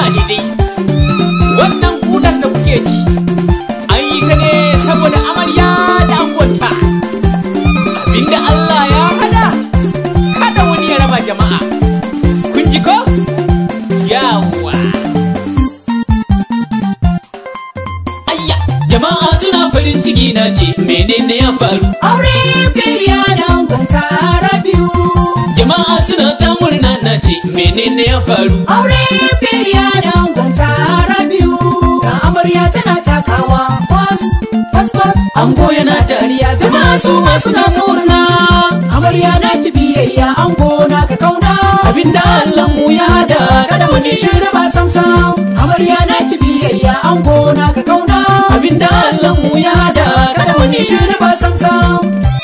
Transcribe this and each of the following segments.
daidai wannan kudar da kuke ci an yi ta ne saboda amarya da angonta abinda Allah ya hada kada wani ya raba jama'a kun ji ko yawa ayya jama'a suna farin ciki na ce menene ya faru Aure biriya da angonta Rabiu. jama'a suna ta murna na ce menene ya faru Aure biriya da angonta Rabiu. Ga amarya tana takawa bas bas bas. Ango yana dariya jama'a su ma suna ta murna. Amarya na ki biyayya ango na ka kauna. Abinda Allah mu ya hada kada wani shiri ba sam sam. Amarya na ki biyayya ango na ka kauna. Abinda Allah mu ya hada kada wani shiri ba sam sam.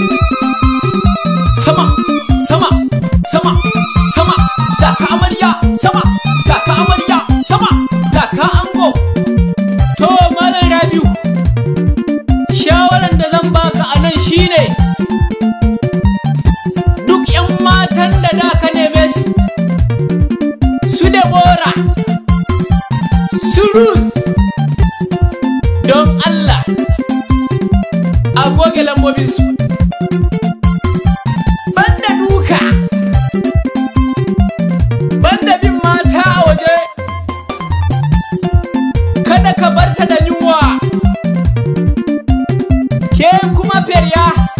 sama sama sama sama taka amarya sama taka amarya sama taka ango to malam rabiu shawaran da zan baka a nan shine duk yan matan da da ka neme su su debora su ruth don allah a goge lambobinsu banda duka banda bin mata a waje kada ka bar ta da yunwa ke kuma ferya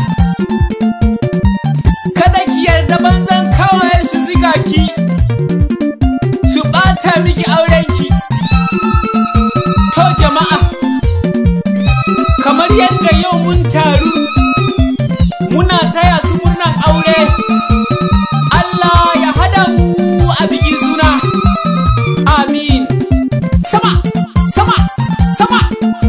kada ki yarda banzan kawaye su ziga ki su ɓata miki aurenki to jama'a kamar yadda yau mun taru muna taya su murnan aure Allah ya hada mu a biki suna amin sama sama sama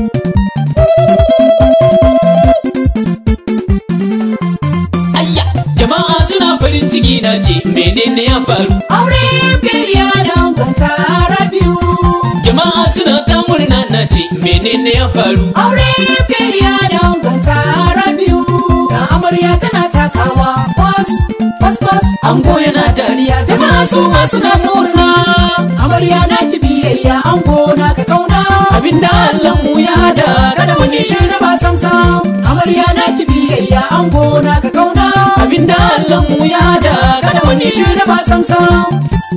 ayya jama'a suna farin ciki na ce menene ya faru Aure biriya da angonta Rabiu. jama'a suna ta murna na ce menene ya faru Aure biriya da angonta Rabiu. Ga amarya tana takawa bas bas bas. Ango yana dariya jama'a su ma suna ta murna. Amarya na ki biyayya ango na ka kauna. Abinda Allah mu ya hada kada wani shiri ba sam sam. Amarya na ki biyayya ango na ka kauna. Abinda Allah mu ya hada kada wani shiri ba sam sam.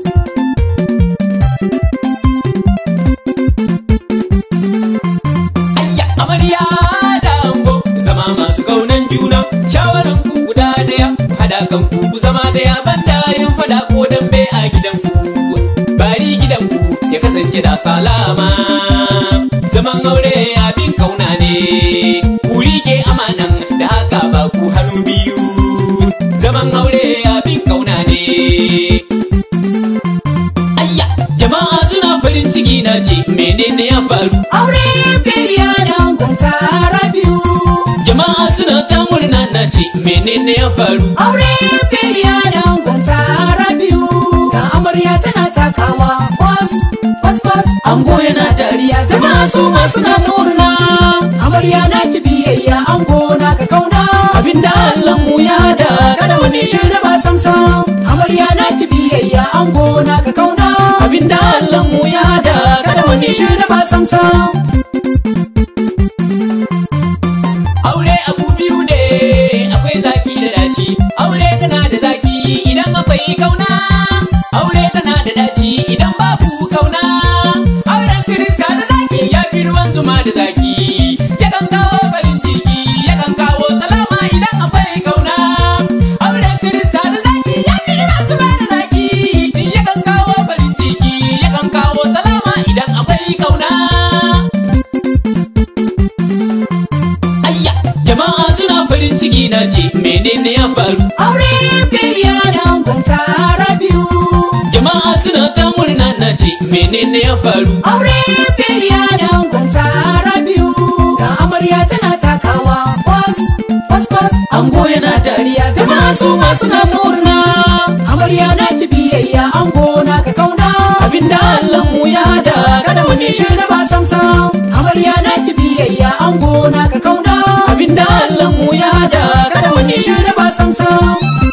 ayya amarya da ango zama masu kaunan juna shawaran ku guda daya hada kan ku ku zama daya banda yin fada ko dambe a gidanku bari gidanku ya kasance da salama zaman aure abin kauna ne ku rike amanan da haka ba ku hannu biyu zaman aure abin kauna ne ayya jama'a suna farin ciki na ce menene ya faru Aure biriya da angonta Rabiu. Jama'a suna ta murna na ce menene ya faru Aure biriya da angonta Rabiu. Ga amarya tana takawa bas bas bas. Ango yana dariya jama'a su ma suna ta murna. Amarya na ki biyayya ango na ka kauna. Abinda Allah mu ya hada kada wani shiri ba sam sam. Amarya na ki biyayya ango na ka kauna. Abinda Allah mu ya hada kada wani shiri ba sam sam. aure abu biyu ne akwai zaki da daci aure tana da zaki idan akwai kauna aure tana da daci idan babu kauna auren kirista da zaki ya fi ruwan zuma da zaki yakan kawo farin ciki yakan kawo salama idan akwai kauna auren kirista da zaki ya fi ruwan zuma da zaki yakan kawo farin ciki yakan kawo salama idan akwai kauna ayya jama'a suna farin ciki na ce menene ya faru Aure biriya da angonta Rabiu. jama'a suna ta murna na ce menene ya faru Aure biriya da angonta Rabiu. Ga amarya tana takawa bas bas bas. Ango yana dariya jama'a su ma suna ta murna. Amarya na ki biyayya ango na ka kauna. Abinda Allah mu ya hada kada wani shiri ba sam sam. Amarya na ki biyayya ango na ka kauna. Abinda Allah mu ya hada kada wani shiri ba sam sam.